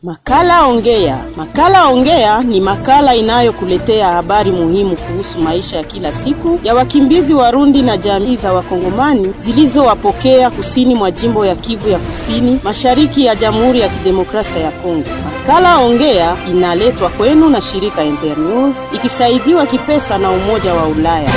Makala Ongea. Makala Ongea ni makala inayokuletea habari muhimu kuhusu maisha ya kila siku ya wakimbizi Warundi na jamii za Wakongomani zilizowapokea kusini mwa jimbo ya Kivu ya Kusini, mashariki ya Jamhuri ya Kidemokrasia ya Kongo. Makala Ongea inaletwa kwenu na shirika Internews ikisaidiwa kipesa na Umoja wa Ulaya.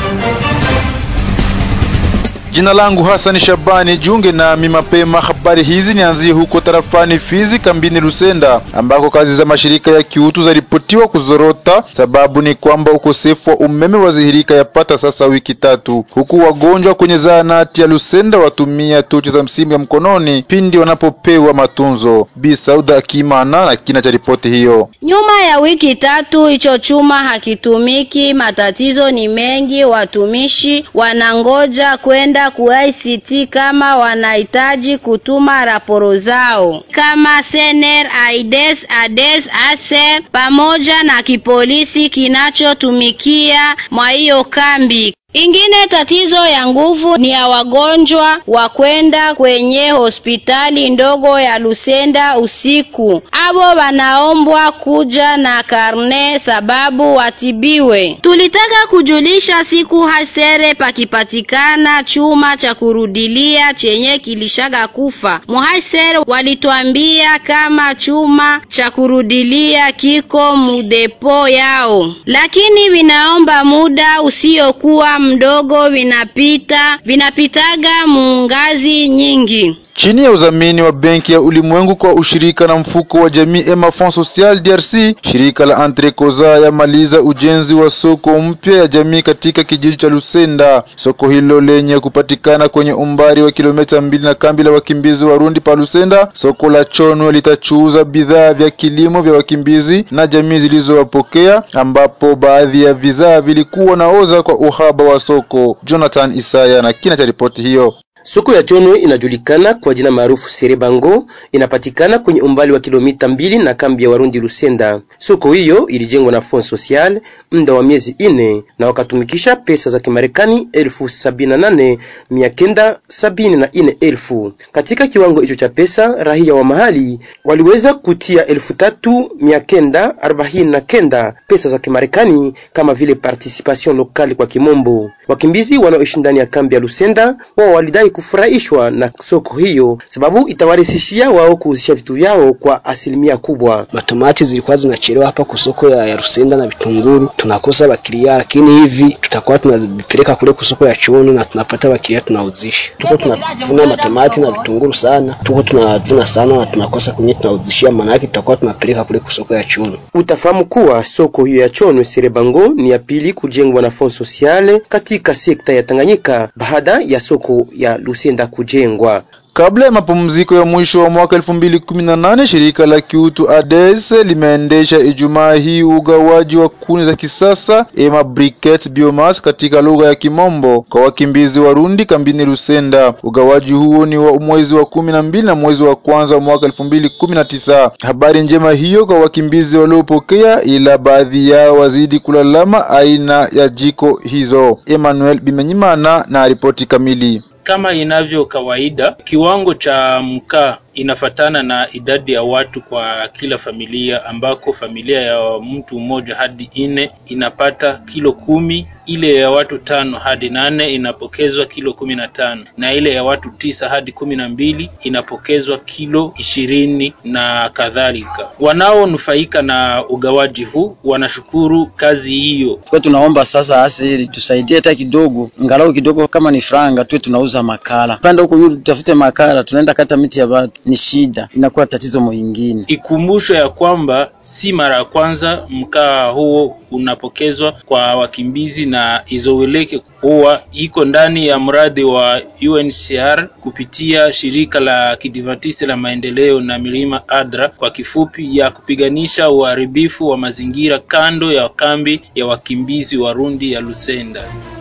Jina langu Hasani Shabani, jiunge nami mapema. Habari hizi nianzie huko tarafani Fizi, kambini Lusenda, ambako kazi za mashirika ya kiutu zaripotiwa kuzorota. Sababu ni kwamba ukosefu wa umeme wazihirika yapata sasa wiki tatu, huku wagonjwa kwenye zahanati ya Lusenda watumia tochi za msimu ya mkononi pindi wanapopewa matunzo. Bi Sauda Akimana na kina cha ripoti hiyo. Nyuma ya wiki tatu hicho chuma hakitumiki, matatizo ni mengi. Watumishi wanangoja kwenda ku ICT kama wanahitaji kutuma raporo zao kama Sener, Aides, Ades, Aser pamoja na kipolisi kinachotumikia mwa hiyo kambi. Ingine tatizo ya nguvu ni ya wagonjwa wa kwenda kwenye hospitali ndogo ya Lusenda usiku. Abo wanaombwa kuja na karne sababu watibiwe. Tulitaka kujulisha siku hasere pakipatikana chuma cha kurudilia chenye kilishaga kufa. Muhasere walituambia kama chuma cha kurudilia kiko mudepo yao, lakini vinaomba muda usiokuwa mdogo vinapita vinapitaga muungazi nyingi chini ya udhamini wa Benki ya Ulimwengu kwa ushirika na mfuko wa jamii Ema Fond Social DRC, shirika la Antrekoza yamaliza ujenzi wa soko mpya ya jamii katika kijiji cha Lusenda. Soko hilo lenye kupatikana kwenye umbali wa kilomita mbili na kambi la wakimbizi Warundi pa Lusenda. Soko la Chonwe litachuuza bidhaa vya kilimo vya wakimbizi na jamii zilizowapokea, ambapo baadhi ya bidhaa vilikuwa naoza kwa uhaba wa soko. Jonathan Isaya na kina cha ripoti hiyo. Soko ya Chonwe inajulikana kwa jina maarufu Serebango, inapatikana kwenye umbali wa kilomita mbili na kambi ya Warundi Lusenda. Soko hiyo ilijengwa na Fond Social muda wa miezi ine na wakatumikisha pesa za Kimarekani elfu sabini na nane mia kenda sabini na ine elfu. Katika kiwango hicho cha pesa, raia wa mahali waliweza kutia elfu tatu mia kenda arobaini na kenda pesa za Kimarekani kama vile participation locale kwa kimombo. Wakimbizi wanaoishi ndani ya kambi ya Lusenda wao walidai kufurahishwa na soko hiyo sababu itawarahisishia wao kuuzisha vitu vyao kwa asilimia kubwa. Matomati zilikuwa zinachelewa hapa kusoko ya, ya Rusenda na vitunguru, tunakosa bakiria, lakini hivi tutakuwa tunazipeleka kule kusoko ya Chono na tunapata bakiria, tunauzisha. Tuko tunavuna matomati na vitunguru sana, tuko tunavuna sana na tunakosa kwenye tunauzishia, maana yake tutakuwa tunapeleka kule kusoko ya Chono. Utafahamu kuwa soko hiyo ya Chono Serebango ni ya pili kujengwa na Fond Sociale katika sekta ya Tanganyika baada ya soko ya Lusenda kujengwa. Kabla ya mapumziko ya mwisho wa mwaka elfu mbili kumi na nane shirika la kiutu ADES limeendesha Ijumaa hii ugawaji wa kuni za kisasa ema briquette biomass katika lugha ya Kimombo kwa wakimbizi Warundi kambini Lusenda. Ugawaji huo ni wa mwezi wa kumi na mbili na mwezi wa kwanza wa mwaka elfu mbili kumi na tisa. Habari njema hiyo kwa wakimbizi waliopokea, ila baadhi yao wazidi kulalama aina ya jiko hizo. Emmanuel Bimenyimana na ripoti kamili. Kama inavyo kawaida, kiwango cha mkaa inafatana na idadi ya watu kwa kila familia, ambako familia ya mtu mmoja hadi nne inapata kilo kumi, ile ya watu tano hadi nane inapokezwa kilo kumi na tano na ile ya watu tisa hadi kumi na mbili inapokezwa kilo ishirini na kadhalika. Wanaonufaika na ugawaji huu wanashukuru kazi hiyo. Kwa tunaomba sasa asili tusaidie hata kidogo, ngalau kidogo, kama ni franga tuwe tunauza makala pande huko yule, tutafute makala, tunaenda kata miti ya watu ni shida, inakuwa tatizo mwingine. Ikumbusho ya kwamba si mara ya kwanza mkaa huo unapokezwa kwa wakimbizi na izoeleke kuwa iko ndani ya mradi wa UNHCR kupitia shirika la kidivantiste la maendeleo na milima ADRA kwa kifupi, ya kupiganisha uharibifu wa mazingira kando ya kambi ya wakimbizi Warundi ya Lusenda.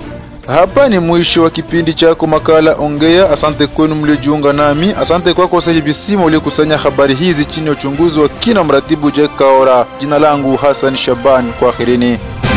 Hapa ni mwisho wa kipindi chako makala Ongea. Asante kwenu mliojiunga nami. Asante kwako Sahivi Sima uliokusanya habari hizi chini ya uchunguzi wa kina mratibu Jack Kaora. Jina langu Hassan Shaban, kwaherini.